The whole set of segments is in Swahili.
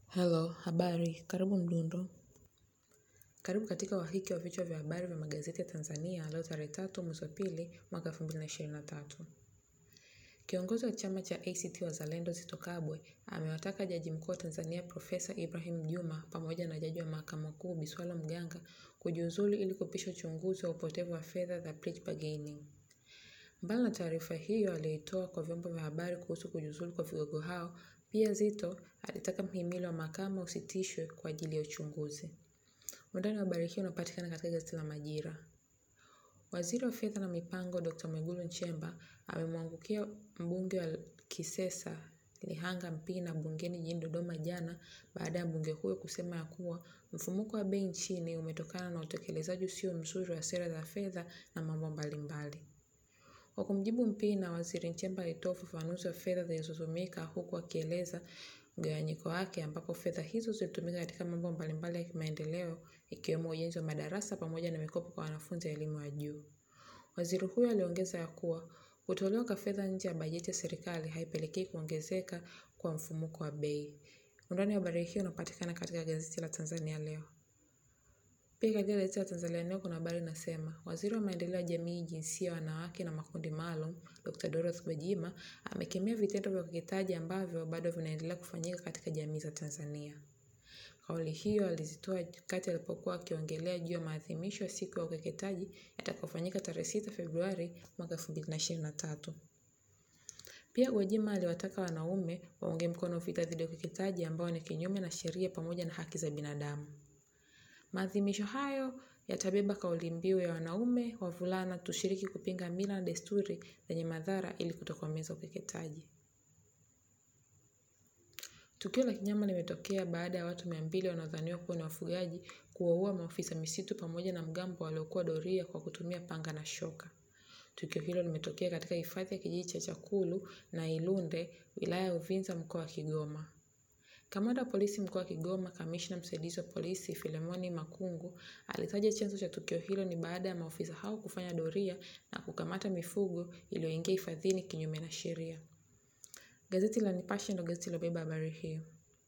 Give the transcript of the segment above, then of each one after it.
Hello, habari, karibu mdundo. Karibu katika wahiki wa vichwa vya habari vya magazeti ya Tanzania leo tarehe tatu mwezi wa pili mwaka elfu mbili na ishirini na tatu. Kiongozi wa chama cha ACT Wazalendo Zitto Kabwe amewataka Jaji Mkuu wa Tanzania Profesa Ibrahim Juma pamoja na Jaji wa Mahakama Kuu Biswalo Mganga kujiuzulu ili kupisha uchunguzi wa upotevu wa fedha za plate bargaining. Mbali na taarifa hiyo aliyoitoa kwa vyombo vya habari kuhusu kujiuzulu kwa vigogo hao, pia Zitto alitaka mhimili wa mahakama usitishwe kwa ajili ya uchunguzi. Undani wa habari hii unapatikana katika gazeti la Majira. Waziri wa Fedha na Mipango Dr. Mwigulu Nchemba amemwangukia mbunge wa Kisesa Lihanga Mpina bungeni jijini Dodoma jana baada ya mbunge huyo kusema ya kuwa mfumuko wa bei nchini umetokana na utekelezaji usio mzuri wa sera za fedha na mambo mbalimbali. Kwa kumjibu Mpina, Waziri Nchemba alitoa ufafanuzi wa fedha zilizotumika huku akieleza mgawanyiko wake ambapo fedha hizo zilitumika katika mambo mbalimbali ya kimaendeleo ikiwemo ujenzi wa madarasa pamoja na mikopo kwa wanafunzi wa elimu ya juu. Waziri huyo aliongeza ya kuwa kutolewa kwa fedha nje ya bajeti ya serikali haipelekei kuongezeka kwa mfumuko wa bei. Undani wa habari hiyo unapatikana katika gazeti la Tanzania leo. Pia katika gazeti la Tanzania leo kuna habari inasema waziri wa maendeleo ya jamii, jinsia, wanawake na makundi maalum Dr. Dorothy Gwajima amekemea vitendo vya ukeketaji ambavyo bado vinaendelea kufanyika katika jamii za Tanzania. Kauli hiyo alizitoa wakati alipokuwa akiongelea juu ya maadhimisho ya siku ya ukeketaji yatakayofanyika tarehe 6 Februari mwaka 2023. Pia Gwajima aliwataka wanaume waunge mkono vita dhidi ya ukeketaji ambao ni kinyume na sheria pamoja na haki za binadamu. Maadhimisho hayo yatabeba kauli mbiu ya wanaume, wavulana tushiriki kupinga mila na desturi zenye madhara ili kutokomeza ukeketaji. Tukio la kinyama limetokea baada ya watu mia mbili wanaodhaniwa kuwa ni wafugaji kuwaua maafisa misitu pamoja na mgambo waliokuwa doria kwa kutumia panga na shoka. Tukio hilo limetokea katika hifadhi ya kijiji cha Chakulu na Ilunde, wilaya ya Uvinza, mkoa wa Kigoma. Kamanda wa polisi mkoa wa Kigoma, kamishna msaidizi wa polisi Filemoni Makungu alitaja chanzo cha tukio hilo ni baada ya maafisa hao kufanya doria na kukamata mifugo iliyoingia hifadhini kinyume na sheria. Gazeti la Nipashe ndio gazeti lilobeba habari hiyo.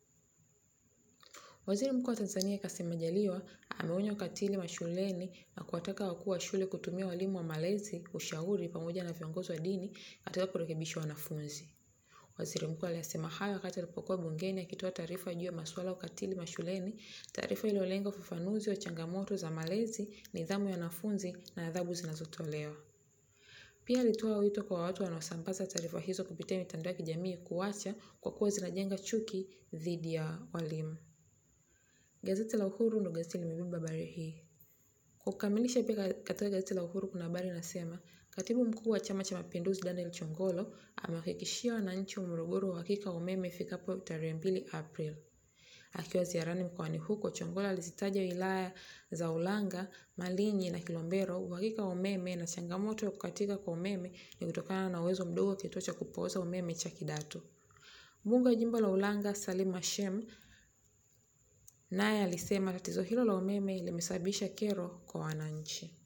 Waziri Mkuu wa Tanzania Kassim Majaliwa ameonya ukatili mashuleni na kuwataka wakuu wa shule kutumia walimu wa malezi, ushauri pamoja na viongozi wa dini katika kurekebisha wanafunzi. Waziri Mkuu aliyasema hayo wakati alipokuwa bungeni akitoa taarifa juu ya masuala ya ukatili mashuleni, taarifa iliyolenga ufafanuzi wa changamoto za malezi, nidhamu ya wanafunzi na adhabu zinazotolewa. Pia alitoa wito kwa watu wanaosambaza taarifa hizo kupitia mitandao ya kijamii kuacha kwa kuwa zinajenga chuki dhidi ya walimu. Gazeti la Uhuru ndio gazeti limebeba habari hii. Kwa kukamilisha, pia katika gazeti la Uhuru kuna habari inasema Katibu Mkuu wa Chama cha Mapinduzi Daniel Chongolo amewahakikishia wananchi wa Morogoro uhakika wa umeme ifikapo tarehe mbili Aprili. Akiwa ziarani mkoani huko, Chongolo alizitaja wilaya za Ulanga, Malinyi na Kilombero uhakika wa umeme na changamoto ya kukatika kwa umeme ni kutokana na uwezo mdogo wa kituo cha kupooza umeme cha Kidatu. Mbunge wa jimbo la Ulanga Salim Hashem naye alisema tatizo hilo la umeme limesababisha kero kwa wananchi.